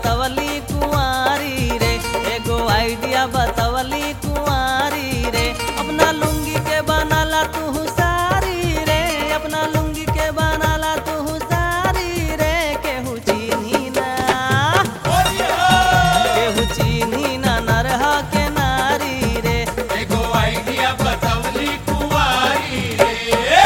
बतवली कुंवारी रे एगो आइडिया बतवली कुंवारी रे अपना लुंगी के बनाला तू सारी रे अपना लुंगी के बनाला तू सारी रे केहू चीन्ही ना केहू चीन्ही ना नरह के नारी रे एगो आइडिया बतवली कुंवारी रे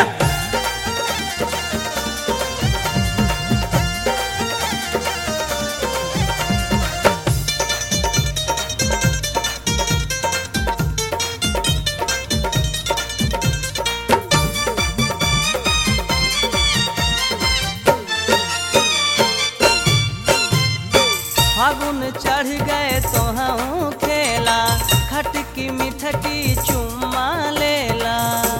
फागुन चढ़ गए तो हम खेला खटकी मिठकी चुम्मा लेला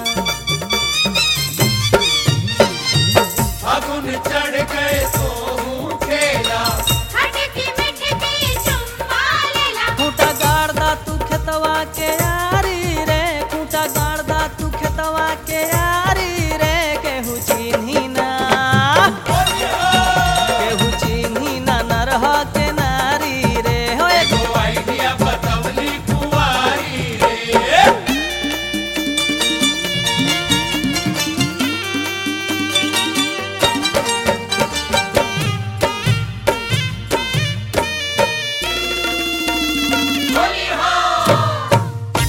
फागुन चढ़ गए तो हूँ खेला खटकी मिठकी चुम्मा लेला खूंटा गाड़दा तू खेतवा के यारी रे खूंटा गाड़दा तू खेतवा के यारी रे केहू चिन्ही ना केहू चिन्ही ना नरह के नारी रे हो एगो एगो आइडिया बतवली कुंवारी रे होली हो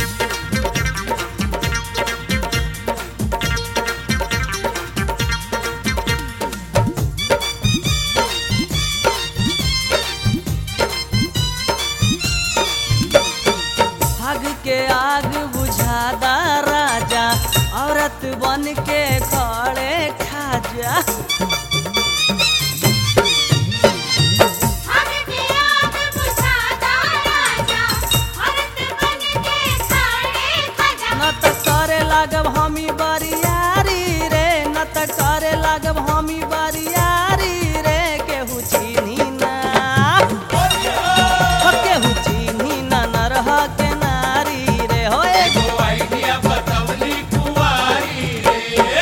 भाग के आग बुझादा राजा औरत बन के खड़े खाजा हर के आग बुझाता राजा औरत बन के खड़े खजा न त करे लागब हमी बरियारी रे न त करे लागब हमी बरियारी रे केहू चिन्ही ना हो केहू चिन्ही ना नरह के नारी रे हो एगो एगो आइडिया बतवली कुंवारी रे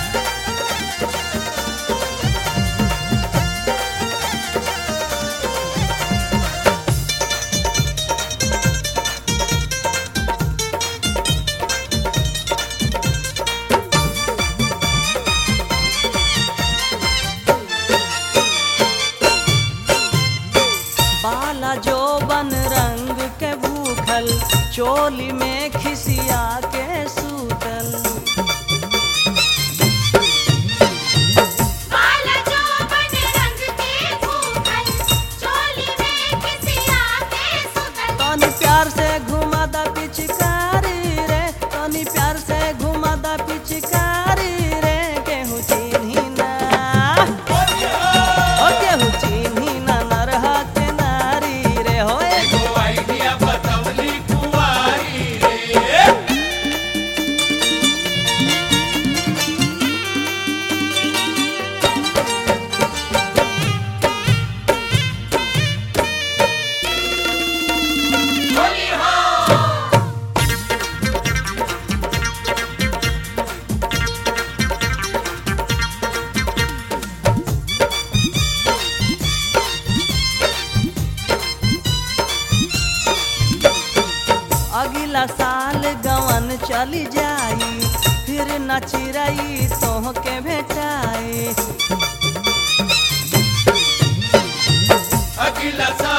बाला जो बन रंग के भूखल चोली में खिसिया के सूतल बाल जो बन रंग के भूखल चोली में खिसिया के सुतल तनी प्यार से घुमा दा पिचकारी रे तनी प्यार से घुमा दा पिचकारी रे केहू चिन्ही ना हो केहू चिन्ही ना नरह के नारी रे हो एगो एगो आइडिया बतवली कुंवारी रे होली हो अगला साल गवन चली जाई फिर न चिरई तोह के भेटाई अगला साल